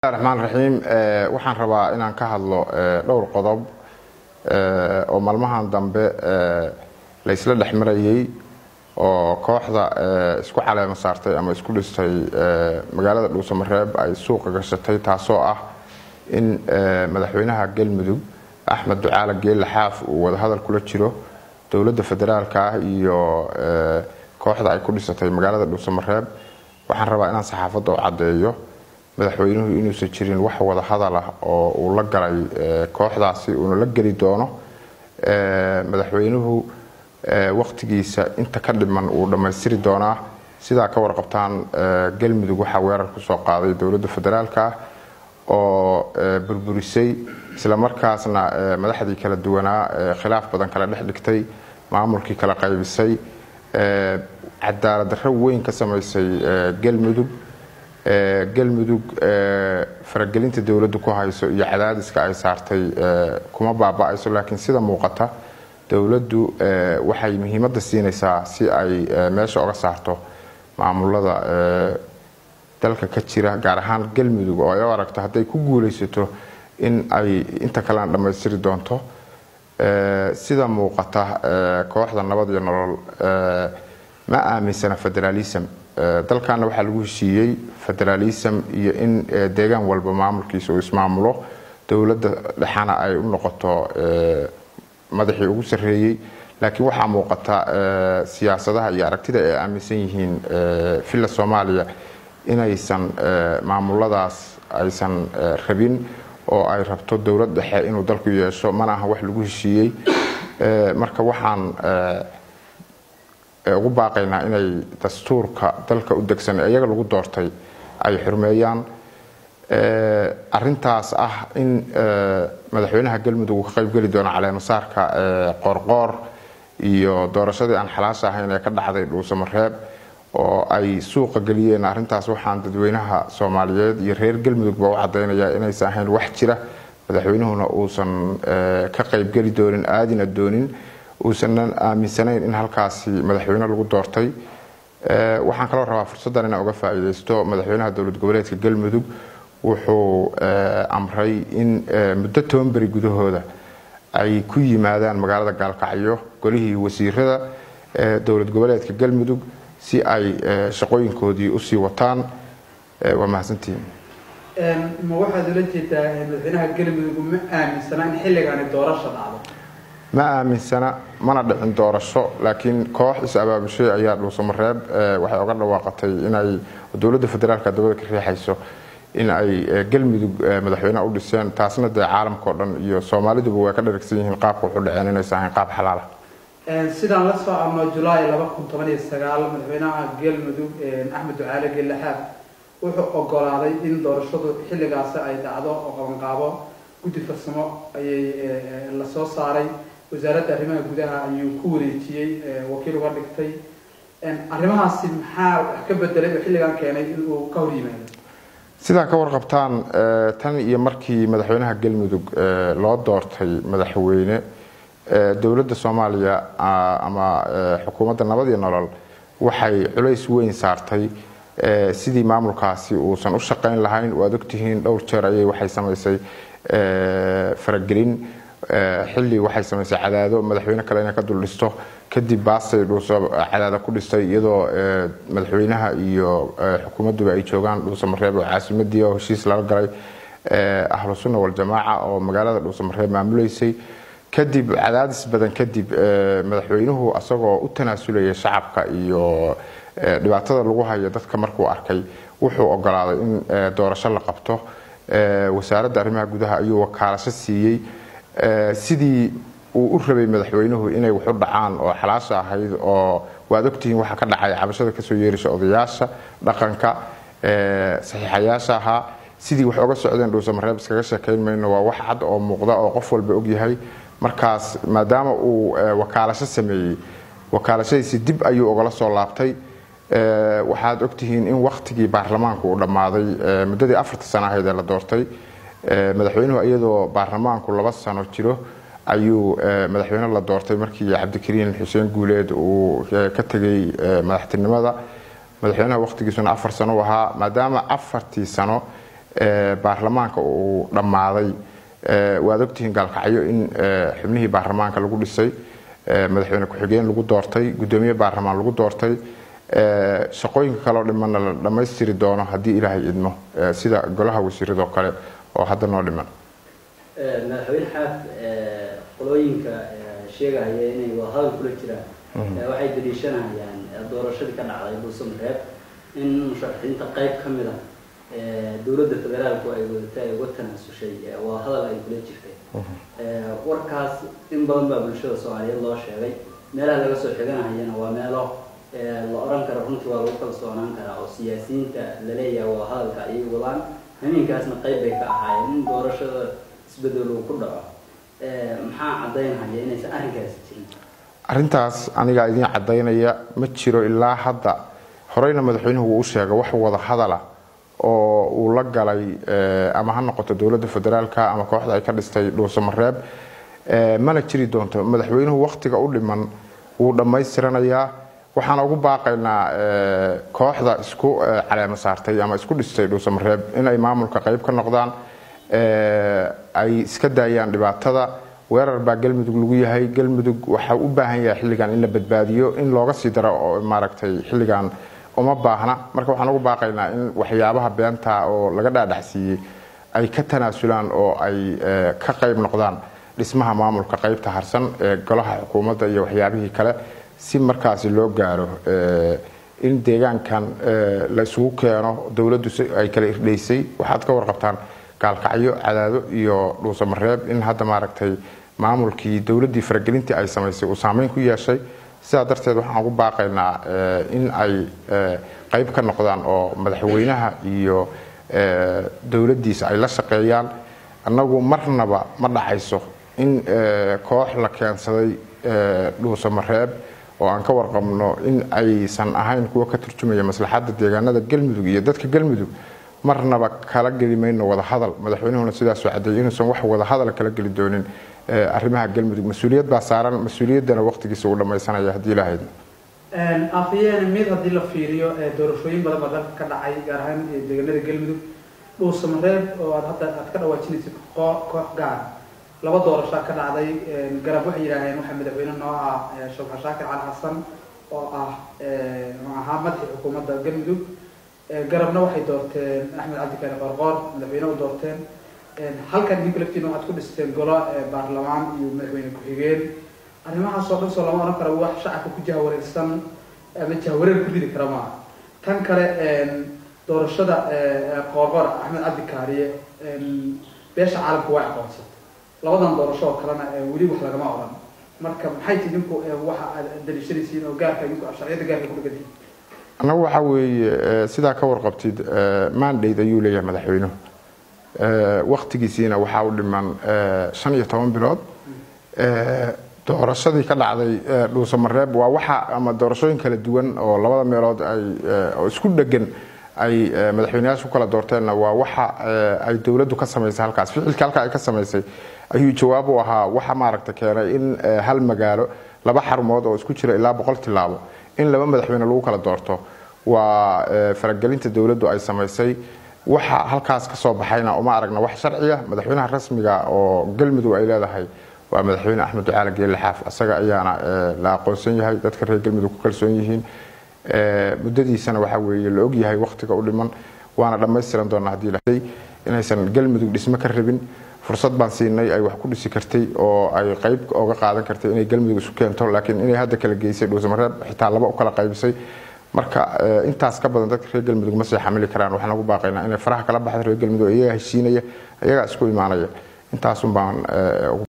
raxmaan raxiim waxaan rabaa inaan ka hadlo dhowr qodob oo maalmahan dambe laysla dhex marayay oo kooxda isku caleema saartay ama isku dhistay magaalada dhuusamareeb ay suuqa gashatay taasoo ah in madaxweynaha galmudug axmed ducaale geelle xaaf uu wadahadal kula jiro dowladda federaalka ah iyo kooxda ay ku dhisatay magaalada dhuusamareeb waxaan rabaa inaan saxaafadda u caddeeyo madaxweynuhu inuusan jirin wax wada hadal ah oo uu la galay kooxdaasi uuna la geli doono madaxweynuhu waqtigiisa inta ka dhiman uu dhammaystiri doonaa sidaa ka warqabtaan galmudug waxaa weerar kusoo qaaday dowladda federaalka ah oo burburisay islamarkaasna madaxdii kala duwanaa khilaaf badan kala dhex dhigtay maamulkii kala qaybisay cadaalad darro weyn ka samaysay galmudug galmudug faragelinta dowladdu ku hayso iyo cadaadiska ay saartay kuma baaba-ayso laakiin sida muuqata dowladdu waxay muhiimadda siinaysaa si ay meesha oga saarto maamulada dalka ka jira gaar ahaan galmudug oo ay u aragto hadday ku guulaysato in ay inta kalena dhammaystiri doonto sida muuqata kooxda nabad iyo nolol ma aaminsana federaalism dalkana waxaa lagu heshiiyey federalism iyo in deegaan walba maamulkiisa uu ismaamulo dowladda dhexana ay u noqoto madaxii ugu sarreeyey laakiin waxaa muuqata siyaasadaha iyo aragtida ay aaminsan yihiin villa soomaaliya inaysan maamuladaas aysan rabin oo ay rabto dowlad dhexe inuu dalku yeesho mana aha wax lagu heshiiyey marka waxaan ugu baaqaynaa inay dastuurka dalka u degsan iyaga lagu doortay ay xurmeeyaan arintaas ah in madaxweynaha galmudug uu ka qaybgeli doono caleemasaarka qoorqoor iyo doorashadii aan xalaasha ahayn ee ka dhacday dhuusamareeb oo ay suuqa geliyeen arintaas waxaan dadweynaha soomaaliyeed iyo reer galmudugba u cadaynaya inaysan ahayn wax jira madaxweynuhuna uusan ka qaybgeli doonin aadina doonin uusanan aaminsanayn in halkaasi madaxweyne lagu doortay waxaan kaloo rabaa fursaddan inaan uga faa'iidaysto madaxweynaha dowlad goboleedka galmudug wuxuu amray in muddo toban beri gudahooda ay ku yimaadaan magaalada gaalkacyo golihii wasiirada dowlad goboleedka galmudug si ay shaqooyinkoodii usii wataan waa mahadsantihiin ma waxaad ula jeedaa madaxweynaha galmudug ma aaminsana in xilligaani doorasha dhacdo ma aaminsana mana dhicin doorasho laakiin koox is-abaabushay ayaa dhuusamareeb waxay oga dhawaaqatay inay dowladda federaalka dabada ka riixayso in ay galmudug madaxweyneha u dhiseen taasna dee caalamka o dhan iyo soomaaliduba way ka dharagsan yihiin qaabka wuxu dhaceen inaysan ahayn qaab xalaala sidaan la socono julaay laba kun toban iyo sagaal madaxweynaha galmudug axmed ducaale geelaxaab wuxuu ogolaaday in doorashadu xilligaasi ay dhacdo oo qabanqaabo guddi farsamo ayay lasoo saaray wasaaradda arrimaha gudaha ayuu ku wareejiyey wakiil uga dhigtay arrimahaasi maxaa wax ka bedelay oo xilligan keenay inuu ka hor yimaado sidaa ka warqabtaan tan iyo markii madaxweynaha galmudug loo doortay madaxweyne dowladda soomaaliya ama xukuumadda nabad iyo nolol waxay culays weyn saartay sidii maamulkaasi uusan u shaqayn lahayn waad ogtihiin dhowr jeer ayay waxay samaysay faragelin xilli waxay samaysay cadaado madaxweyne kale inay ka dul dhisto kadib baasay dhuuso cadaada ku dhistay iyadoo madaxweynaha iyo xukuumadduba ay joogaan dhuusamareeb oo caasimadii oo heshiis lala galay ahlu sunna waljamaaca oo magaalada dhuusamareeb maamuleysay kadib cadaadis badan kadib madaxweynuhu asagoo u tanaasulaya shacabka iyo dhibaatada lagu hayo dadka markuu arkay wuxuu ogolaaday in doorasho la qabto wasaaradda arrimaha gudaha ayuu wakaalasho siiyey sidii uu u rabay madaxweynuhu inay waxu dhacaan oo xalaasha ahayd oo waad ogtihiin waxa ka dhacay cabashada kasoo yeeraysa odayaasha dhaqanka saxiixayaasha ahaa sidii wax oga socdeen dhuusamareeb iskaga sheekayn mayno waa wax cad oo muuqda oo qof walba ogyahay markaas maadaama uu wakaalasho sameeyey wakaalashadiisi dib ayuu ogala soo laabtay waxaad ogtihiin in waktigii baarlamaanku uu dhammaaday muddadii afarta sano ahayd ee la doortay madaxweynuhu iyadoo baarlamaanku laba sano jiro ayuu madaxweyne la doortay markii cabdikariin xuseen guuleed uu ka tegay madaxtinimada madaxweynaha wakhtigiisuna afar sano u ahaa maadaama afartii sano baarlamaanka uu dhammaaday waad ogtihiin gaalkacyo in xubnihii baarlamaanka lagu dhisay madaxweyne ku-xigeen lagu doortay gudoomiye baarlamaan lagu doortay shaqooyinka kaleo dhimanna la dhammaystiri doono haddii ilaahay idmo sida golaha wasiiradoo kale oo hadda noo dhiman madaxweyne xaaf qolooyinka sheegaya inay wadahadal kula jiraan waxay daliishanayaan doorashadii ka dhacday buusamareeb in musharaxiinta qayb ka mid a dowladda federaalku ay wadatay ay uga tanaasushay wadahadal ay kula jirtay warkaas in badan baa bulshada soomaaliyeed loo sheegay meelaha laga soo xiganahayana waa meelo la oran karo runtii waa lagu kalsoonaan karaa oo siyaasiyiinta laleeyahay wadahadalka ayay wadaan hameenkaasna qayb bay ka ahaayeen in doorashada isbedel uu ku dhaco maxaa caddaynhaya inaysan arrinkaasi jirin arrintaas anigaa idiin caddaynaya ma jiro ilaa hadda horeyna madaxweynuhu uu u sheegay wax wada hadala oo uu la galay ama ha noqoto dowladda federaalka ama kooxda ay ka dhistay dhuusamareeb mana jiri doonto madaxweynuhu wakhtiga u dhiman wuu dhammaystiranayaa waxaan ugu baaqaynaa kooxda isku caleemo saartay ama isku dhistay dhuusamareeb inay maamulka qayb ka noqdaan ay iska daayaan dhibaatada weerar baa galmudug lagu yahay galmudug waxa u baahan yahay xilligan in la badbaadiyo in looga sii daro oo maaragtay xilligan uma baahna marka waxaan ugu baaqaynaa in waxyaabaha beenta oo laga dhaadhacsiiyey ay ka tanaasulaan oo ay ka qayb noqdaan dhismaha maamulka qaybta harsan ee golaha xukuumadda iyo waxyaabihii kale si markaasi loo gaaro in deegaankan la isugu keeno dowladdu ay kala irdhaysay waxaad ka warqabtaan gaalkacyo cadaado iyo dhuusamareeb in hadda maaragtay maamulkii dowladdii faragelintii ay samaysay uu saameyn ku yeeshay sidaa darteed waxaan ugu baaqaynaa in ay qayb ka noqdaan oo madaxweynaha iyo dowladdiisa ay la shaqeeyaan annagu marnaba ma dhacayso in koox la keensaday dhuusamareeb oo aan ka warqabno in aysan ahayn kuwa ka turjumaya maslaxadda deegaanada galmudug iyo dadka galmudug marnaba kala geli mayno wadahadal madaxweynuhuna sidaasoo cadeeyay inuusan wax wadahadal kala geli doonin arrimaha galmudug mas-uuliyad baa saaran mas-uuliyaddana waqtigiisa uu dhammaysanaya haddii ilaahayda afayeen mid haddii la fiiriyo doorashooyin badan baa dalka ka dhacay gaar ahaan deegaanada galmudug dhuusamareeb oo aad hadda aad ka dhawaajinaysid koox gaar laba doorashaa ka dhacday garab waxay yidhaaheen waxaa madaxweyne noo ah shawxa shaakir cali xasan oo ah ahaa madaxii xukuumadda galmudug garabna waxay doorteen axmed cabdikaani qorqoor madaxweyne u doorteen halkan idinku laftiina waxaad ku dhisteen golo baarlamaan iyo madaxweyne ku-xigeen arrimahaasoo dhan soo lama oran karo wax shacabka ku jahwareersan ama jahwareer ku ridi kara maaha tan kale doorashada qoorqoor axmed cabdikaariye beesha caalamka waa aqoonsatay labadan doorasho oo kalena weli wax lagama oran marka maxay ti idinku waxa aad daliishanaysiin oo gaarka idinku sharciyada gaarka ku dhegadiin annagu waxaa weeye sidaa ka warqabtid mandate ayuu leeyahay madaxweynuhu waktigiisiina waxaa u dhiman shan iyo toban bilood doorashadii ka dhacday dhuusamareeb waa waxa ama doorashooyin kala duwan oo labada meelood ay oo isku dhegan ay madaxweyneyaasha ku kala doorteenna waa waxa ay dowladdu ka samaysay halkaas ficilka halka ay ka samaysay ayuu jawaab u ahaa waxa maaragta keenay in hal magaalo laba xarumood oo isku jira ilaa boqol tilaabo in laba madaxweyne lagu kala doorto waa faragelinta dowladdu ay samaysay waxa halkaas ka soo baxayna uma aragna wax sharciya madaxweynaha rasmiga oo galmudug ay leedahay waa madaxweyne axmed ducaale geelle xaaf asaga ayaana la aqoonsan yahay dadka reer galmudug ku kalsoon yihiin muddadiisana waxaa weeye la ogyahay wakhtiga u dhiman waana dhammaystiran doonaa haddii lahay inaysan galmudug dhismo ka rabin fursad baan siinay ay wax ku dhisi kartay oo ay qayb oga qaadan kartay inay galmudug isu keento laakiin inay hadda kala geysay dhuusamareeb xitaa laba u kala qaybisay marka intaas ka badan dadka reer galmudug ma sii xamili karaan waxaan ugu baaqaynaa inay faraha kala baxda reer galmudug iyagaa heshiinaya iyagaa isku imaanaya intaasun baan